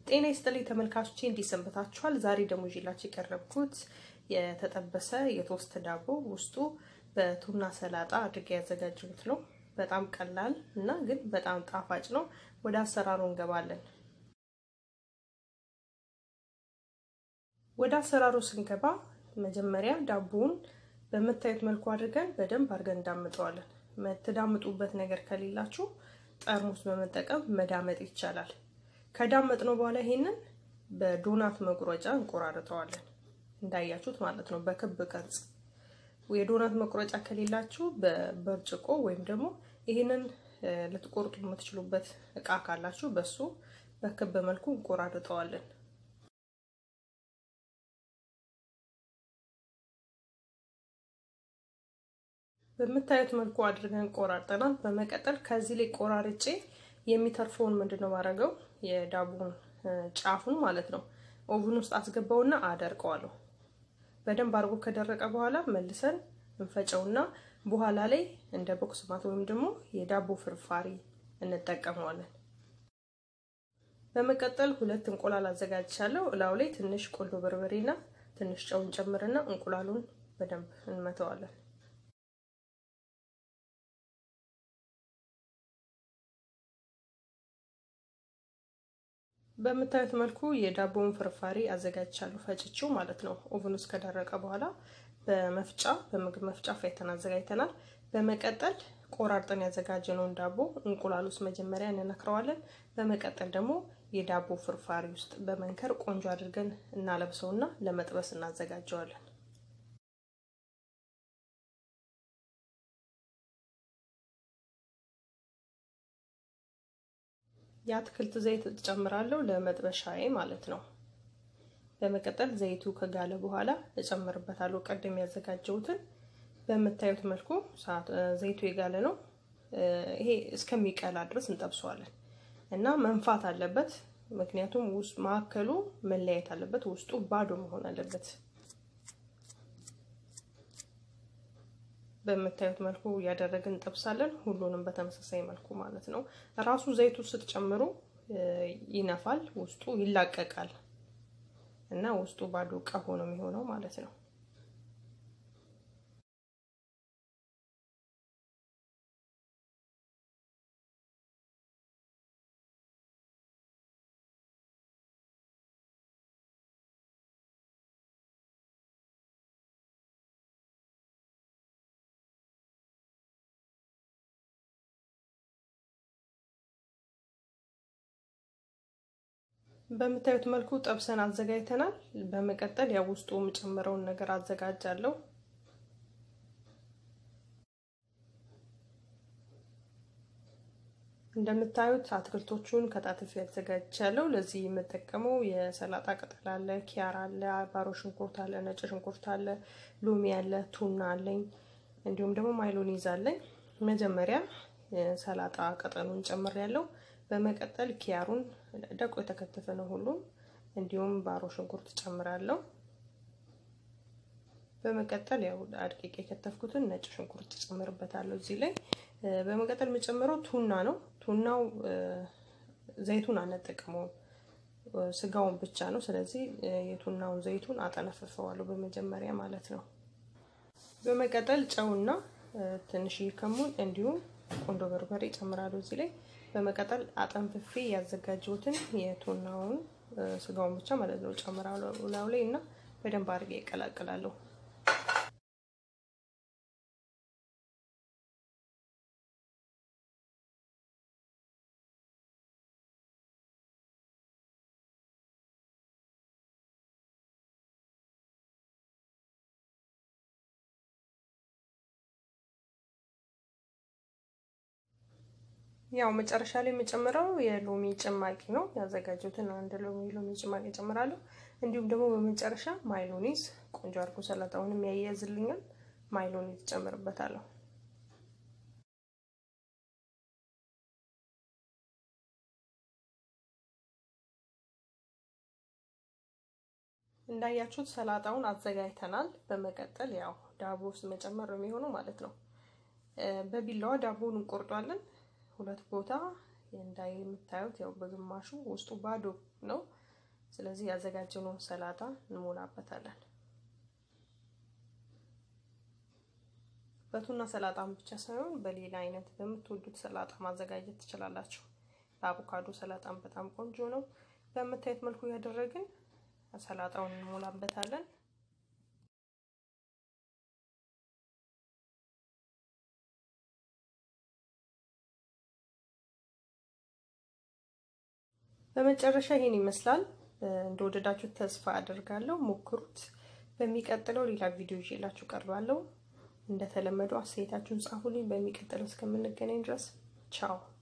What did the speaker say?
ጤና ይስጥልኝ ተመልካቾቼ፣ እንዲሰንበታችኋል። ዛሬ ደግሞ ይዤላችሁ የቀረብኩት የተጠበሰ የቶስት ዳቦ ውስጡ በቱና ሰላጣ አድርጌ ያዘጋጀሁት ነው። በጣም ቀላል እና ግን በጣም ጣፋጭ ነው። ወደ አሰራሩ እንገባለን። ወደ አሰራሩ ስንገባ መጀመሪያ ዳቦውን በምታዩት መልኩ አድርገን በደንብ አድርገን እንዳምጠዋለን። የምትዳምጡበት ነገር ከሌላችሁ ጠርሙስ በመጠቀም መዳመጥ ይቻላል። ከዳመጥ ነው በኋላ ይሄንን በዶናት መቁረጫ እንቆራርጠዋለን። እንዳያችሁት ማለት ነው፣ በክብ ቅርጽ። የዶናት መቁረጫ ከሌላችሁ በብርጭቆ ወይም ደግሞ ይሄንን ልትቆርጡ የምትችሉበት እቃ ካላችሁ በሱ በክብ መልኩ እንቆራርጠዋለን። በምታዩት መልኩ አድርገን ቆራርጠናል። በመቀጠል ከዚህ ላይ ቆራርጬ የሚተርፈውን ምንድን ነው ማድረገው የዳቦን ጫፉን ማለት ነው ኦቭን ውስጥ አስገባውና አደርቀዋለሁ። በደንብ አድርጎ ከደረቀ በኋላ መልሰን እንፈጨውና በኋላ ላይ እንደ ቦክስ ማት ወይም ደግሞ የዳቦ ፍርፋሪ እንጠቀመዋለን። በመቀጠል ሁለት እንቁላል አዘጋጅቻለሁ። እላው ላይ ትንሽ ቆንጆ በርበሬና ትንሽ ጨውን ጨምርና እንቁላሉን በደንብ እንመተዋለን። በምታዩት መልኩ የዳቦውን ፍርፋሪ አዘጋጅቻለሁ፣ ፈጭቼው ማለት ነው። ኦቨን ውስጥ ከደረቀ በኋላ በመፍጫ በምግብ መፍጫ ፈይተን አዘጋጅተናል። በመቀጠል ቆራርጠን ያዘጋጀነውን ዳቦ እንቁላል ውስጥ መጀመሪያ እንነክረዋለን። በመቀጠል ደግሞ የዳቦ ፍርፋሪ ውስጥ በመንከር ቆንጆ አድርገን እናለብሰውና ለመጥበስ እናዘጋጀዋለን። የአትክልት ዘይት እጨምራለሁ ለመጥበሻዬ ማለት ነው። በመቀጠል ዘይቱ ከጋለ በኋላ እጨምርበታለሁ ቀደም ያዘጋጀሁትን። በምታዩት መልኩ ዘይቱ የጋለ ነው። ይሄ እስከሚቀላ ድረስ እንጠብሰዋለን እና መንፋት አለበት። ምክንያቱም ውስጥ ማዕከሉ መለያየት አለበት፣ ውስጡ ባዶ መሆን አለበት። በምታዩት መልኩ እያደረግን እንጠብሳለን። ሁሉንም በተመሳሳይ መልኩ ማለት ነው። ራሱ ዘይቱ ስትጨምሩ ይነፋል፣ ውስጡ ይላቀቃል እና ውስጡ ባዶ ቀፎ ነው የሚሆነው ማለት ነው። በምታዩት መልኩ ጠብሰን አዘጋጅተናል። በመቀጠል ያው ውስጡ የምጨምረውን ነገር አዘጋጃለሁ። እንደምታዩት አትክልቶቹን ከታትፌ አዘጋጅቻለሁ። ለዚህ የምጠቀመው የሰላጣ ቅጠል አለ፣ ኪያር አለ፣ ባሮ ሽንኩርት አለ፣ ነጭ ሽንኩርት አለ፣ ሎሚ አለ፣ ቱና አለኝ፣ እንዲሁም ደግሞ ማይሎኒዝ አለኝ። መጀመሪያ ሰላጣ ቅጠሉን ጨምሬያለሁ። በመቀጠል ኪያሩን ደቆ የተከተፈ ነው ሁሉም፣ እንዲሁም ባሮ ሽንኩርት ጨምራለሁ። በመቀጠል ያው አድቂቅ የከተፍኩትን ነጭ ሽንኩርት ጨምርበታለሁ እዚህ ላይ። በመቀጠል የምጨምረው ቱና ነው። ቱናው ዘይቱን አንጠቀመውም፣ ስጋውን ብቻ ነው። ስለዚህ የቱናውን ዘይቱን አጠነፍፈዋለሁ በመጀመሪያ ማለት ነው። በመቀጠል ጨውና ትንሽ ከሙን እንዲሁም ቆንጆ በርበሬ ጨምራለሁ እዚህ ላይ። በመቀጠል አጠንፍፌ ያዘጋጀሁትን የቱናውን ስጋውን ብቻ ማለት ነው ጨምራለሁ ላዩ ላይ እና በደንብ አድርጌ ይቀላቅላለሁ። ያው መጨረሻ ላይ የምጨምረው የሎሚ ጭማቂ ነው። ያዘጋጀሁትን አንድ ሎሚ ሎሚ ጭማቂ ጨምራለሁ። እንዲሁም ደግሞ በመጨረሻ ማይሎኒዝ ቆንጆ አድርጎ ሰላጣውንም ያያይዝልኛል። ማይሎኒዝ ጨምርበታለሁ። እንዳያችሁት ሰላጣውን አዘጋጅተናል። በመቀጠል ያው ዳቦ ውስጥ መጨመር ነው የሚሆነው ማለት ነው። በቢላዋ ዳቦውን እንቆርጧለን። ሁለት ቦታ እንዳይ የምታዩት ያው በግማሹ ውስጡ ባዶ ነው። ስለዚህ ያዘጋጀነውን ሰላጣ እንሞላበታለን። በቱና ሰላጣም ብቻ ሳይሆን በሌላ አይነት በምትወዱት ሰላጣ ማዘጋጀት ትችላላችሁ። በአቮካዶ ሰላጣም በጣም ቆንጆ ነው። በምታዩት መልኩ ያደረግን ሰላጣውን እንሞላበታለን። በመጨረሻ ይሄን ይመስላል። እንደወደዳችሁ ተስፋ አደርጋለሁ። ሞክሩት። በሚቀጥለው ሌላ ቪዲዮ ይዤላችሁ ቀርባለሁ። እንደተለመደው አስተያየታችሁን ጻፉልኝ። በሚቀጥለው እስከምንገናኝ ድረስ ቻው።